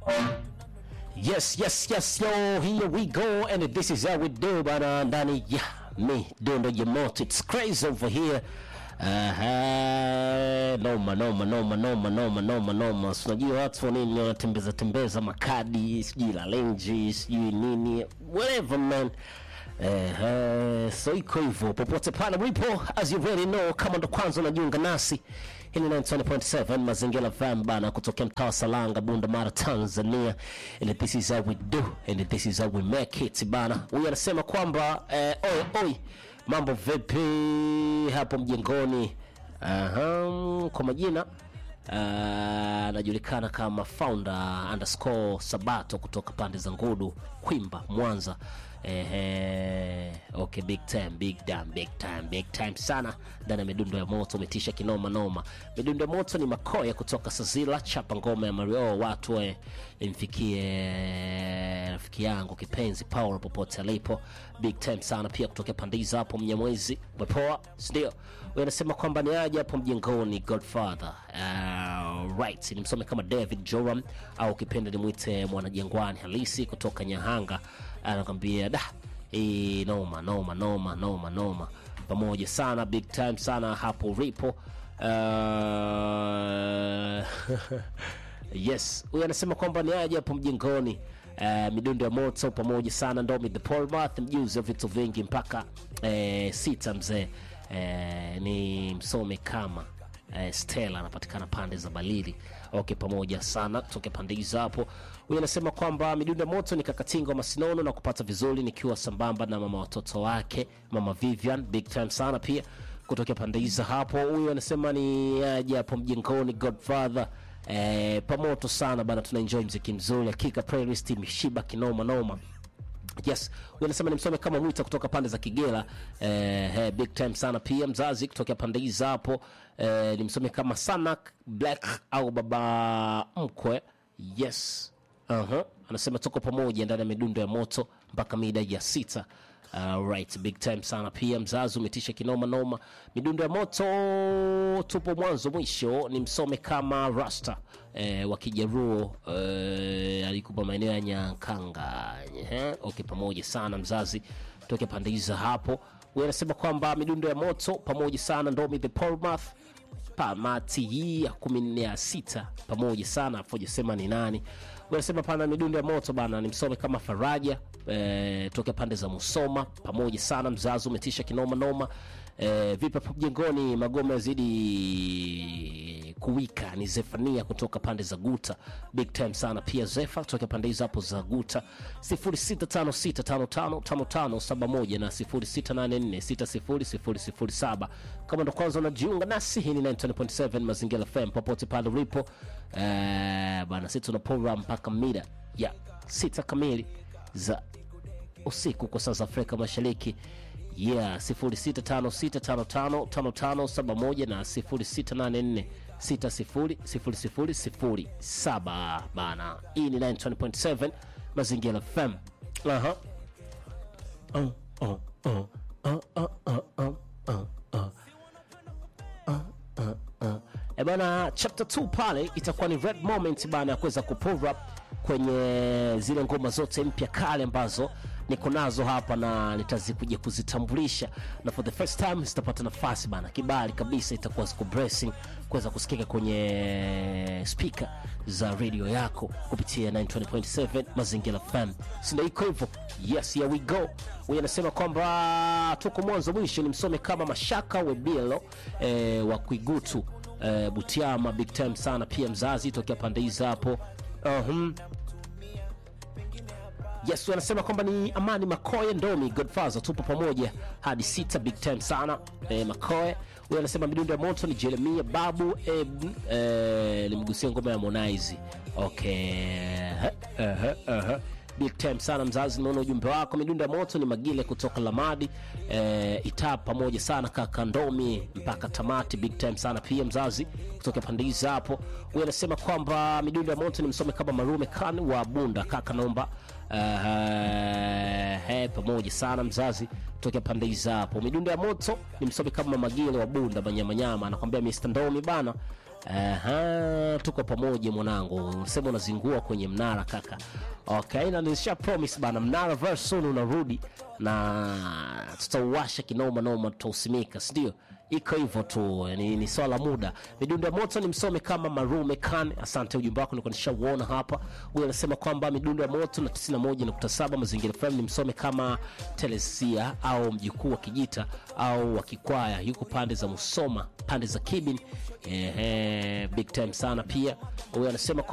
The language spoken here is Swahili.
Yes, yes, yes, yo, here we go, and this is how we do, bana, ndani ya mi dondo ya moto, it's crazy over here. Aha, noma noma noma noma noma noma noma. So, Unajua watu nini wanatembeza tembeza makadi, sijui la lenji, sijui nini, whatever man. Eh, so iko hivyo popote pale ulipo, as you already know, kama ndo kwanza unajiunga nasi hii ni 90.7 Mazingira FM bana, kutokea mtaa wa Salanga, Bunda Mara, Tanzania. And this is how we do and this is how we make it bana. Huyu anasema kwamba eh, oi oi, mambo vipi hapo mjengoni? Aha, kwa majina ah, anajulikana kama founder underscore Sabato kutoka pande za Ngudu, Kwimba, Mwanza. Ehe, okay, big time, big time, big time, big time sana ndani ya midundo ya moto, umetisha kinoma noma. Midundo ya moto ni makoya kutoka Sazila, chapa ngoma ya Mario, watu we imfikie rafiki yangu kipenzi Paul popote alipo, big time sana pia kutokea pandiza hapo Mnyamwezi, umepoa sindio? Huyu anasema kwamba ni aje hapo mjengoni Godfather. Uh, right, nimsome kama David Joram au kipenda nimwite mwanajengwani halisi kutoka Nyahanga anakwambia da hii noma noma noma noma noma pamoja sana big time sana hapo ripo uh, yes huyu anasema kwamba ni aje hapo mjengoni uh, midundo ya moto pamoja sana ndomi the polmath mjuzi wa vitu vingi mpaka uh, sita mzee uh, ni msome kama eh, Stella anapatikana pande za Balili. Okay, pamoja sana kutoka pande hizo hapo. Huyu anasema kwamba midundo ya moto ni kakatinga wa masinono na kupata vizuri nikiwa sambamba na mama watoto wake, mama Vivian, big time sana pia kutoka pande hizo hapo. Huyu anasema ni aje hapo mjengoni Godfather eh, pamoto sana bana, tuna enjoy mziki mzuri, hakika playlist imeshiba kinoma noma yes huyu anasema nimsome kama mwita kutoka pande za kigera eh, eh, big time sana pia mzazi kutoka pande hizi hapo eh, nimsome kama sanak black au baba mkwe yes uh-huh. anasema tuko pamoja ndani ya midundo ya moto mpaka mida ya sita Uh, right big time sana pia mzazi umetisha kinoma noma midundo ya moto tupo mwanzo mwisho ni msome kama rasta eh, wa kijaruo eh, alikupa maeneo ya nyankanga eh, okay pamoja sana mzazi toke pande hizo hapo huyu anasema kwamba midundo ya moto pamoja sana ndomi the polmath pamati hii ya kumi nne ya sita pamoja sana afojasema ni nani wanasema pana midundo ya moto bana nimsome kama faraja e, toka pande za musoma pamoja sana mzazi umetisha kinoma noma e, vipi hapo mjengoni magome yazidi kuwika ni zefania kutoka pande za guta big time sana pia zefa kutoka pande hizo hapo za guta 0656555571 na 0684600007 kama ndo kwanza unajiunga nasi hii ni 9.7 mazingira fm popote pale ulipo eh, bana sisi tunapora mpaka mida ya sita kamili za usiku kwa saa za afrika mashariki yeah 0656555571 na 0684600007 bana hii ni 9.7 mazingira fm aha uh, uh, uh, uh, uh, uh, uh, uh, uh. E bana, chapter 2 pale itakuwa ni red moment bana ya kuweza kupull up kwenye zile ngoma zote mpya kale ambazo niko nazo hapa na nitazikuja kuzitambulisha, na for the first time zitapata nafasi bana, kibali kabisa, itakuwa ziko blessing kuweza kusikika kwenye speaker za radio yako kupitia 920.7 Mazingira FM, sindo iko hivyo? Yes, here we go. Huyu anasema kwamba tuko mwanzo mwisho, ni msome kama Mashaka Webilo eh, wa Kwigutu eh, Butiama, big time sana pia mzazi tokea pande hizi hapo uh-huh. Yes, wanasema kwamba ni Amani Makoye Ndomi Godfather, tupo pamoja hadi sita, big time sana eh, Makoye. Huyu anasema midundo ya moto ni Jeremia Babu Eb, eh, limgusia ngoma ya Harmonize. Okay. Uh -huh, uh -huh. Big time sana mzazi, nimeona ujumbe wako. Midundo ya moto ni Magile kutoka Lamadi eh, Itaa, pamoja sana kaka Ndomi mpaka tamati, big time sana pia mzazi kutoka pande hizi hapo. Huyu anasema kwamba midundo ya moto ni msome kama Marume Khan wa Bunda, kaka naomba uh, he, pamoja sana mzazi tokea pande hizi hapo. Midundo ya moto ni msome kama Magile wa Bunda Manyamanyama, anakwambia Mr. Ndomi bana Aha, tuko pamoja mwanangu, unasema unazingua kwenye mnara kaka. Okay, na nilisha promise bana, mnara very soon unarudi na tutauwasha kinoma noma, tutausimika, si ndio? Iko hivyo tu, ni, ni swala muda. Midundo ya moto ni msome kama Marume Khan. Asante, ujumbe wako nilikuwa nishauona hapa. Huyu anasema kwamba midundo ya moto na 91.7 Mazingira FM ni msome kama Telesia au mjukuu wa Kijita au wa Kikwaya, yuko pande za Musoma, pande za Kibin. Ehe, big time sana pia. Huyu anasema